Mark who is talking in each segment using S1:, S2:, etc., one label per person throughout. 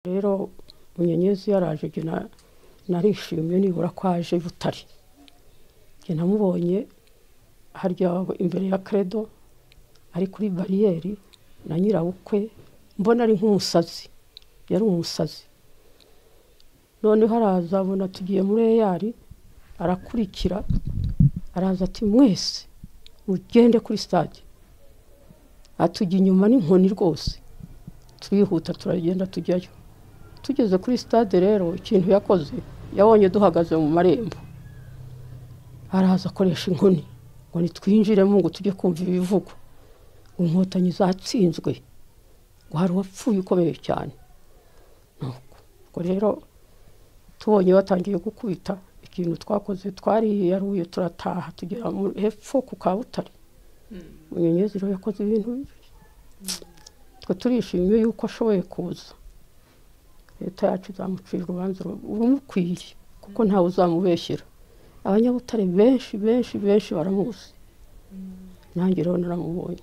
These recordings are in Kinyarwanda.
S1: rero munyenyezi yaraje jye na- narishimye nibura ko aje butare jye namubonye harya imbere ya credo ari kuri bariyeri na nyirabukwe mbona ari nk'umusazi yari umusazi noneho araza abona tugiye muri eyari arakurikira araza ati mwese mugende kuri stade atujya inyuma n'inkoni rwose turihuta turagenda tujyayo tugeze kuri stade rero ikintu yakoze yabonye duhagaze mu marembo araza akoresha inkoni ngo nitwinjiremo ngo tujye kumva ibivugwa ngo inkotanyi zatsinzwe ngo hari uwapfuye ukomeye cyane Nuko- ubwo rero tubonye batangiye gukubita ikintu twakoze twariyaruye turataha tugera mu- hepfo ku kabutare munyenyezi rero yakoze ibintu bibi twe turishimye yuko ashoboye kuza leta yacu izamucira urubanza ru- rumukwiye kuko ntawe uzamubeshyera abanyabutare benshi benshi benshi baramuzi nanjye rero naramubonye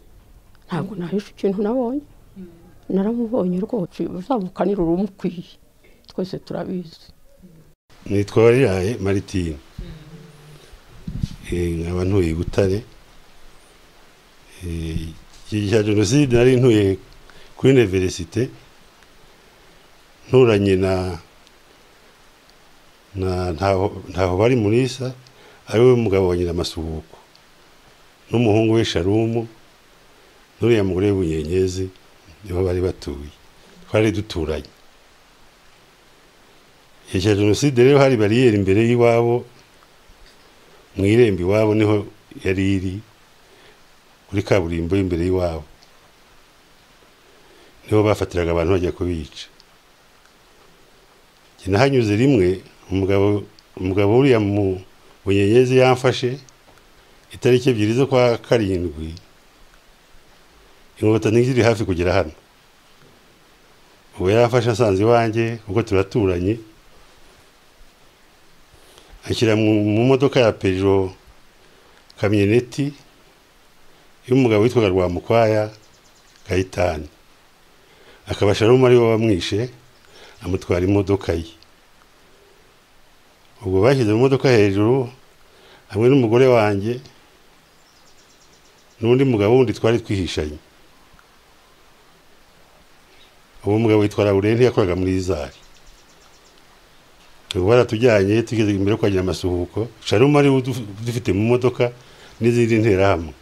S1: ntabwo nahisha ikintu nabonye naramubonye rwose uzamukanira urumukwiye twese turabizi
S2: nitwa wariyaye maritine Eh, nkaba ntuye i butare Eh, igihe cya jenoside nari ntuye kuri univerisite nturanye na na ntaho ntaho bari munisa ari we mugabo wa nyir'amasuhuko n'umuhungu we sharumu n'uriya mugore w'ubunyenyezi niho bari batuye twari duturanye igihe cya jenoside rero hari bariyeri imbere y'iwabo mu irembo iwabo niho yari iri kuri kaburimbo imbere y'iwabo niho bafatiraga abantu bajya kubica Njye nahanyuze rimwe umugabo umugabo uriya mu bunyenyezi yamfashe itariki ebyiri zo kwa karindwi inkotanyi ziri hafi kugera hano ubu yafashe asanze iwanjye ubwo turaturanye ashyira mu mu modoka ya pejoro kamyoneti y'umugabo witwaga rwamukwaya kayitani akaba sharumu ari we wamwishe amutwara imodoka ye ubwo bashyize mu modoka hejuru hamwe n'umugore wanjye n'undi mugabo wundi twari twihishanye uwo mugabo witwa laurenti yakoraga muri izari ubu baratujyanye tugeze imbere yo kwagira amasuhuko sharumu ariwe udu- udufite mu modoka n'izindi nterahamwe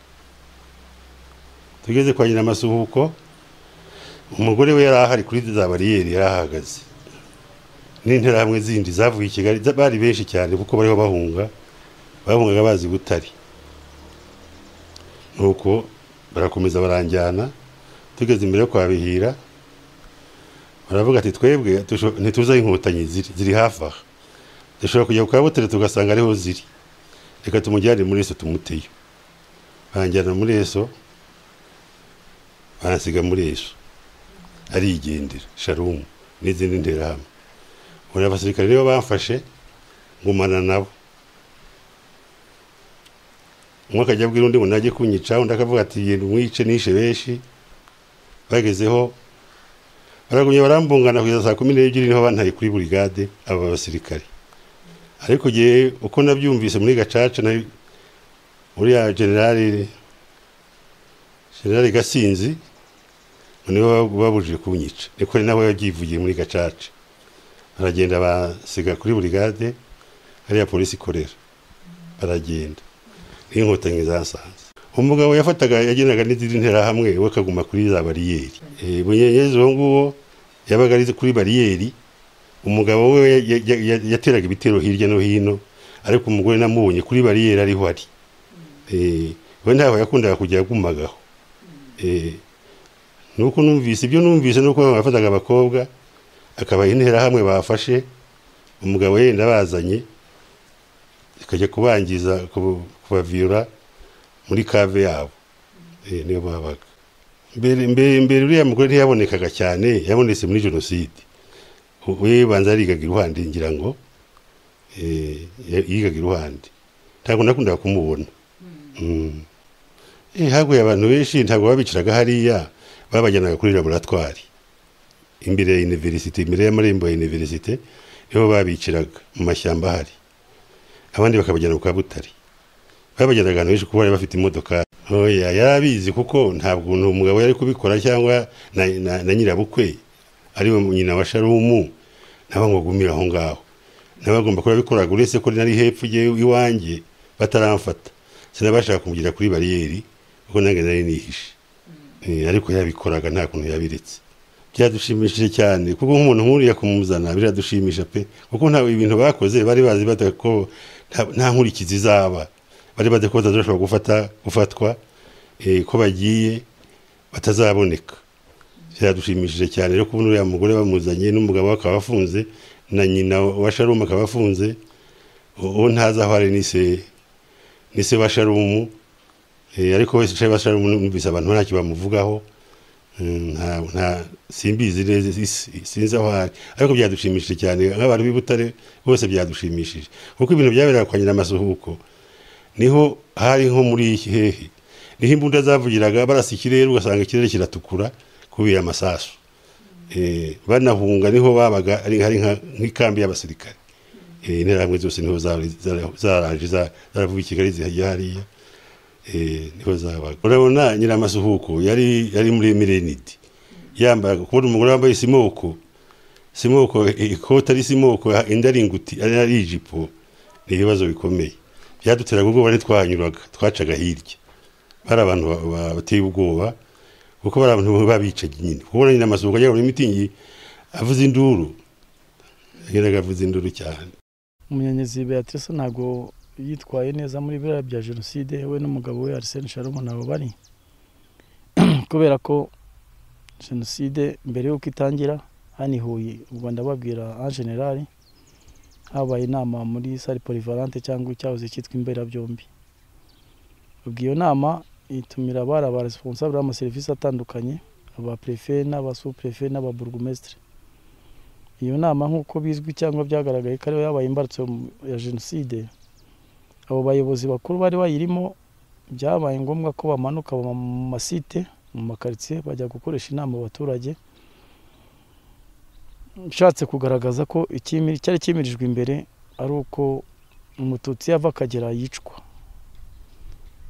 S2: tugeze kwagira amasuhuko umugore we yari ahari kuri za bariyeri yari ahahagaze n'interahamwe zindi zavuye i kigali za- bari benshi cyane kuko bariho bahunga bahungaga bazi butari nuko barakomeza baranjyana tugeze imbere yo kwa bihira baravuga ati twebwe tusho- ntituzi aho inkotanyi ziri ziri hafi aha dushobora kujya ku kabutare tugasanga ariho ziri reka tumujyane muri eso tumuteyo banjyana muri eso bansiga muri eso arigendera sharumu n'izindi nterahamwe buri abasirikare nibo bamfashe ngumana nabo umwe akajya abwira undi ngo najye kunyica undi akavuga ati genda umwice nishe benshi bagezeho baragumye barambungana kugeza saa kumi n'ebyiri niho bantaye kuri burigade aba basirikare ariko igihe uko nabyumvise muri gacaca na uriya generali generali gasinzi ngo niwe wab- babujije kunyica niko ari nawe yabyivugiye muri gacaca baragenda basiga kuri burigade hariya polisi ikorera baragenda niyo inkotanyi zasanze umugabo yafataga yagendaga n'izindi nterahamwe we akaguma kuri za bariyeri Eh, bunyenyezi uwo nguwo yabaga ari kuri bariyeri umugabo we ya- ya- ya- yateraga ibitero hirya no hino ariko umugore namubonye kuri bariyeri ariho ari Eh, we ntaho yakundaga kujya agumagaho Eh, nuko numvise ibyo numvise nuko yafataga abakobwa akabaha interahamwe bafashe umugabo yenda bazanye zikajya kubangiza kuba- kubaviyura muri kave yabo Eh, niyo babaga mbere mbere mbere uriya mugore ntiyabonekaga cyane yabonetse muri jenoside U- we banza yarigaga iruhande ngira ngo eh, ya- yigaga iruhande ntabwo nakundaga kumubona Mm. Eh, haguye abantu benshi ntabwo babicaraga hariya babajyanaga kuri laboratwari imbere ya universite imbere y'amarembo ya universite niho babiciraga mu mashyamba ahari abandi bakabajyana kwa butare babajyana ahantu henshi kuko bari bafite imodoka oya yari abizi kuko ntabwo ni umugabo yari kubikora cyangwa na, na, na nyirabukwe ari we nyina wa sharumu nabo ngo agumire aho ngaho nabo agomba kuba abikoraga uretse ko nari hepfo ye iwanjye bataramfata sinabashaka kumugira kuri bariyeri kuko nange nari nihishe Eh, ariko yabikoraga nta kuntu yabiretse byadushimishije cyane kuko nk'umuntu nkuriya kumuzana biradushimisha pe kuko nta ibintu bakoze bari bazi bata ko nta- nta nkurikizi izaba bari bazi ko batazashobora gufata gufatwa eh, ko bagiye batazaboneka byadushimishije cyane rero kubona uriya mugore bamuzanye n'umugabo we akaba afunze na nyina wa sharumu akaba afunze u- uwo ntazi aho ari ni se ni se wa sharumu Eh, ariko wese wicaye bashaje numvise abantu ntacyo bamuvugaho Mm, nta- nta simbizi neza isi- sinzi aho ari ariko byadushimishije cyane nk'abantu b'i Butare bose byadushimishije kuko ibintu byaberaga kwa nyir'amasuhuko niho hari nko muri iki hehe niho imbunda zavugiraga barasa ikirere ugasanga ikirere kiratukura kubera amasasu Eh, banahunga niho babaga ari hari nka- nk'ikambi y'abasirikare Eh, interahamwe zose niho zari- zari- zaranje za- zaravuye i kigali zihajya hariya eh, niho zabaga urabona nyir'amasuhuko yari yari muri mirenidi yambaye kubona umugore wambaye simoko simoko eh, ikoti ari simoko ah, indi ari inguti ari ari ijipo ni ibibazo bikomeye byaduteraga ubwoba bari twahanyuraga twacaga hirya bari abantu ba- ba- bateye ubwoba kuko bari abantu babicaga nyine kubona nyir'amasuhuko ajya muri mitingi avuza induru yageraga avuza induru cyane
S3: umunyanyezi beatrice ntabwo yitwaye neza muri biriya bya jenoside we n'umugabo we arisene sharumu ntabwo bari kubera ko jenoside mbere y'uko itangira hano i huye ubwo ndababwira en general habaye inama muri sale polivalante cyangwa icyahoze cyitwa imberabyombi ubwo iyo nama itumira abari aba responsable b'amaserivisi atandukanye aba prefe n'aba sous-prefe n'aba burugumestre iyo nama nk'uko bizwi cyangwa byagaragaye ko ariyo yabaye imbarutso ya jenoside abo bayobozi bakuru bari bayirimo byabaye ngombwa ko bamanuka bava mu masite mu makaritsiye bajya gukoresha inama abaturage nshatse kugaragaza ko ikimi- cyari kimirijwe imbere ari uko umututsi yava akagera yicwa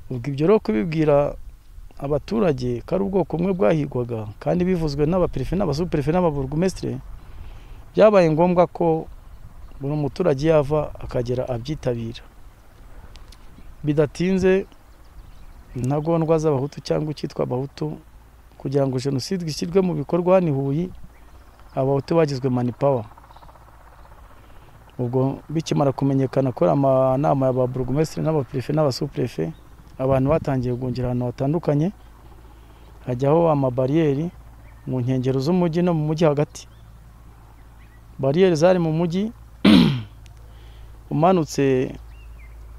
S3: ubwo ibyo rero kubibwira abaturage ko ari ubwoko bumwe bwahigwaga kandi bivuzwe n'abaperefe n'abasuperefe n'ababurugumesitire byabaye ngombwa ko buri muturage yava akagera abyitabira bidatinze intagondwa z'abahutu cyangwa icyitwa abahutu kugira ngo jenoside ishyirwe mu bikorwa hano i huye abahutu bagizwe manipawa ubwo bikimara kumenyekana ko ari amanama ya ba burugumesitiri n'abaperefe n'abasuperefe abantu batangiye guhungira ahantu hatandukanye hajyaho amabariyeri mu nkengero z'umujyi no mu mujyi hagati bariyeri zari mu mujyi umanutse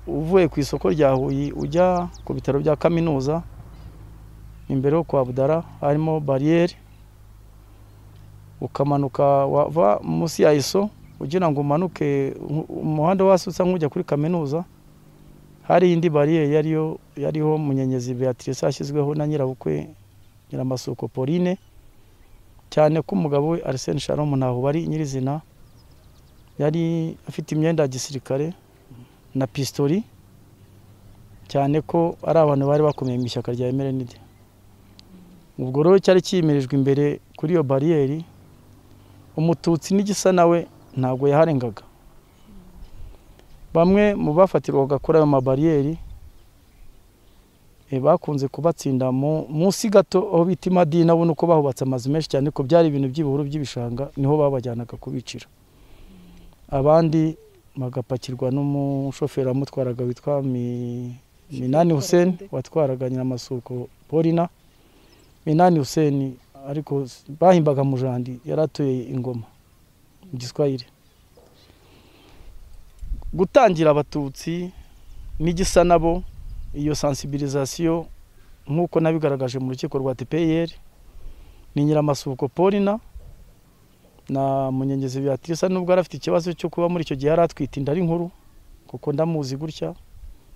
S3: uvuye ku isoko rya huye ujya ku bitaro bya kaminuza imbere yo kwa budara harimo bariyeri ukamanuka wava munsi ya iso ugira ngo umanuke u- umuhanda wasutse nk'ujya kuri kaminuza hari indi bariyeri yariyo yariho munyenyezi beatrice yashyizweho na nyirabukwe nyiramasuko pauline cyane ko umugabo we arisene sharomu ntaho bari nyirizina yari afite imyenda ya gisirikare na pisitori cyane ko ari abantu bari bakomeye mu ishyaka rya emerenide ubwo rero cyari kiyimirijwe imbere kuri iyo bariyeri umututsi n'igisa nawe ntabwo yaharengaga bamwe mu bafatirwaga kuri ayo mabariyeri eh, bakunze kubatsinda mu- munsi gato aho bita imadina ubona uko bahubatse amazu menshi cyane ko byari ibintu by'ibihuru by'ibishanga niho babajyanaga kubicira abandi bagapakirwa n'umushoferi wamutwaraga witwa Mi- minani huseni watwaraga nyir'amasuko polina minani huseni ariko s- bahimbaga mujandi yari atuye ingoma mu giswahili gutangira abatutsi n'igisa nabo iyo sensibilisation nk'uko nabigaragaje mu rukiko rwa TPR ni nyiramasuko Paulina na munyengezi Beatrice nubwo yari afite ikibazo cyo kuba muri icyo gihe yari atwite inda ari nkuru kuko ndamuzi gutya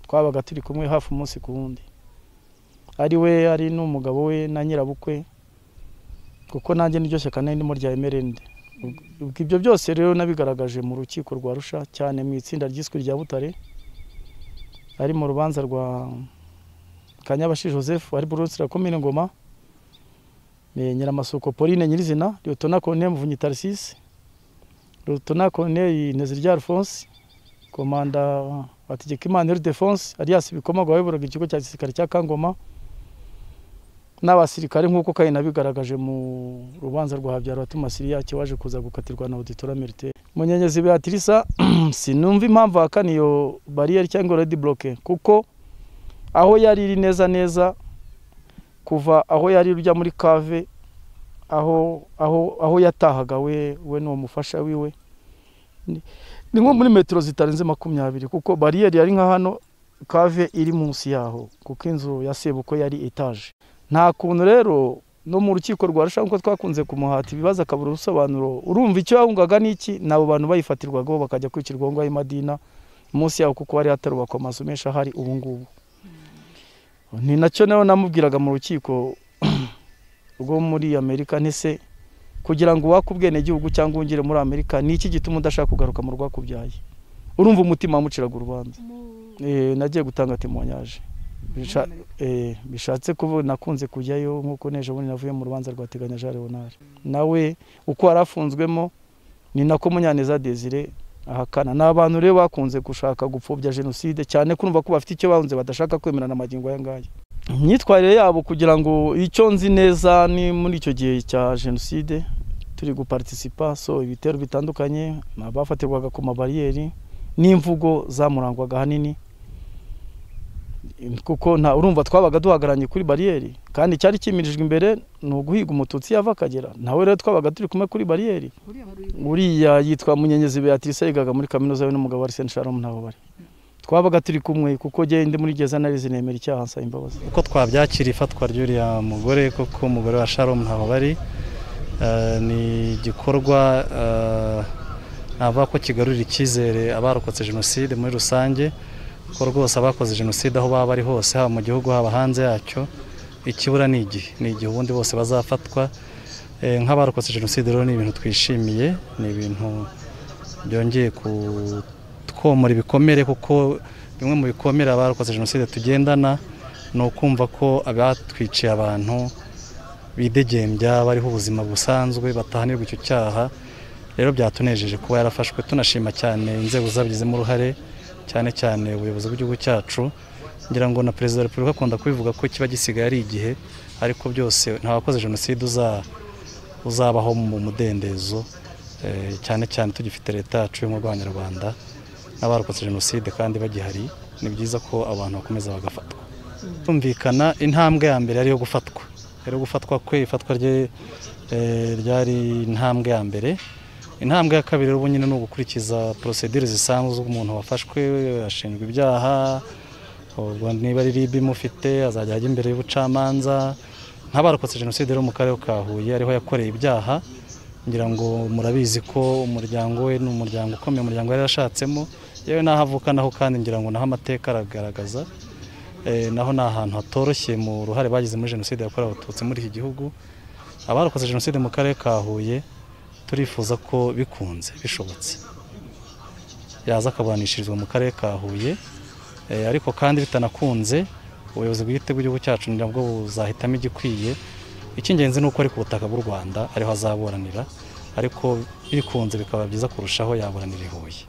S3: twabaga turi kumwe hafi umunsi ku wundi ari we ari n'umugabo we na nyirabukwe kuko nanjye n'iryo shyaka nari ndimo rya emerende ubwo ibyo byose rero nabigaragaje mu rukiko rwa rusha cyane mu itsinda ryiswe rya butare ari mu rubanza rwa kanyabashi joseph ari burusira komine ngoma nyiramasuko pauline nyirizina liyotona colonel muvunyi tarisisi liyotona colonel nezirya alphonse komanda bategekimana ildefonse alias bikoma wayoboraga ikigo cya gisirikare cya kangoma n'abasirikare nk'uko kandi nabigaragaje mu rubanza rwa habyara tumasiriya kiwaje kuza gukatirwa na auditora militaire munyenyezi beatrisa sinumva impamvu ahakana iyo bariyeri cyangwa redi buroke kuko aho yari iri neza neza kuva aho yari ujya muri kave aho aho aho yatahaga we we n'uwo mufasha wiwe ni nko muri metero zitarenze makumyabiri kuko bariyeri yari nka hano kave iri munsi yaho kuko inzu ya sebuko yari etaje nta kuntu rero no mu rukiko rwa rusha nkuko twakunze kumuhata ibibazo akabura ubusobanuro urumva icyo yahungaga n'iki n'abo bantu bayifatirwagaho bakajya kwicirwa ngo ayo madina munsi yaho kuko hari hatarubakwa amazu menshi ahari ubu ngubu ni nacyo nawe namubwiraga mu rukiko rwo muri amerika ntese kugira ngo uwake ubwenegihugu cyangwa wongere muri amerika ni iki gituma udashaka kugaruka mu rwakubyaye urumva umutima wamuciraga urubanza nagiye gutanga temonyaje bishatse kuba nakunze kujyayo nk'uko neje bundi navuye mu rubanza rwa teganya jean leonard nawe uko yari afunzwemo ni nako munyaneza desire ahakana ni abantu rero bakunze gushaka gupfobya jenoside cyane kumva ko bafite icyo bahunze badashaka kwemerana amagingo aya ngaya imyitwarire yabo kugira ngo icyo nzi neza ni muri icyo gihe cya jenoside turi guparitisipa so ibitero bitandukanye abafatirwaga ku mabariyeri n'imvugo zamurangwaga ahanini kuko nta urumva twabaga duhagaranye kuri bariyeri kandi icyari cyimirijwe imbere ni uguhiga umututsi yava akagera nawe rero twabaga turi kumwe kuri bariyeri uriya yitwa munyenyezi beatrice yigaga muri kaminuza we n'umugabo wa liseni sharomu nabo bari twabaga turi kumwe kuko ngende muri geza narizi nemera icyaha nsaba imbabazi
S4: uko twabyakira ifatwa ry'uriya mugore kuko umugore wa sharomu ntaho bari ni igikorwa aba ko kigarurira icyizere abarokotse jenoside muri rusange ko rwose abakoze jenoside aho baba bari hose haba mu gihugu haba hanze yacyo ikibura ni igihe ni igihe ubundi bose bazafatwa nk'abarokotse jenoside rero ni ibintu twishimiye ni ibintu byongeye kutwomora ibikomere kuko bimwe mu bikomere abarokotse jenoside tugendana ni ukumva ko abatwiciye abantu bidegembya bariho ubuzima busanzwe batahanirwa icyo cyaha rero byatunejeje kuba yarafashwe tunashima cyane inzego zabigizemo uruhare cyane cyane ubuyobozi bw'igihugu cyacu ngira ngo na perezida wa repubulika akunda kubivuga ko kiba gisigaye ari igihe ariko byose nta wakoze jenoside uzabaho mu mudendezo cyane cyane tugifite leta yacu y'ubumwe bw'abanyarwanda n'abarokotse jenoside kandi bagihari ni byiza ko abantu bakomeza bagafatwa tumvikana intambwe ya mbere ariyo gufatwa rero gufatwa kwe ifatwa rye ryari intambwe ya mbere intambwe ya kabiri ubu nyine ni ugukurikiza porosedire zisanzwe umuntu wafashwe ashinjwa ibyaha niba ari ribi imufite azajya ajya imbere y'ubucamanza nk'abarokotse jenoside rero mu karere ka huye ariho yakoreye ibyaha ngira ngo murabizi ko umuryango we ni umuryango ukomeye umuryango yari yarashatsemo yewe n'aho avuka naho kandi ngira ngo naho amateka aragaragaza naho ni ahantu hatoroshye mu ruhare bagize muri jenoside yakorewe abatutsi muri iki gihugu abarokotse jenoside mu karere ka huye turifuza ko bikunze bishobotse yaza akaburanishirizwa mu karere ka huye ariko kandi bitanakunze ubuyobozi bwite bw'igihugu cyacu nabwo buzahitamo igikwiye icy'ingenzi ni uko ari ku butaka bw'u rwanda ariho azaburanira ariko bikunze bikaba byiza kurushaho yaburanira i huye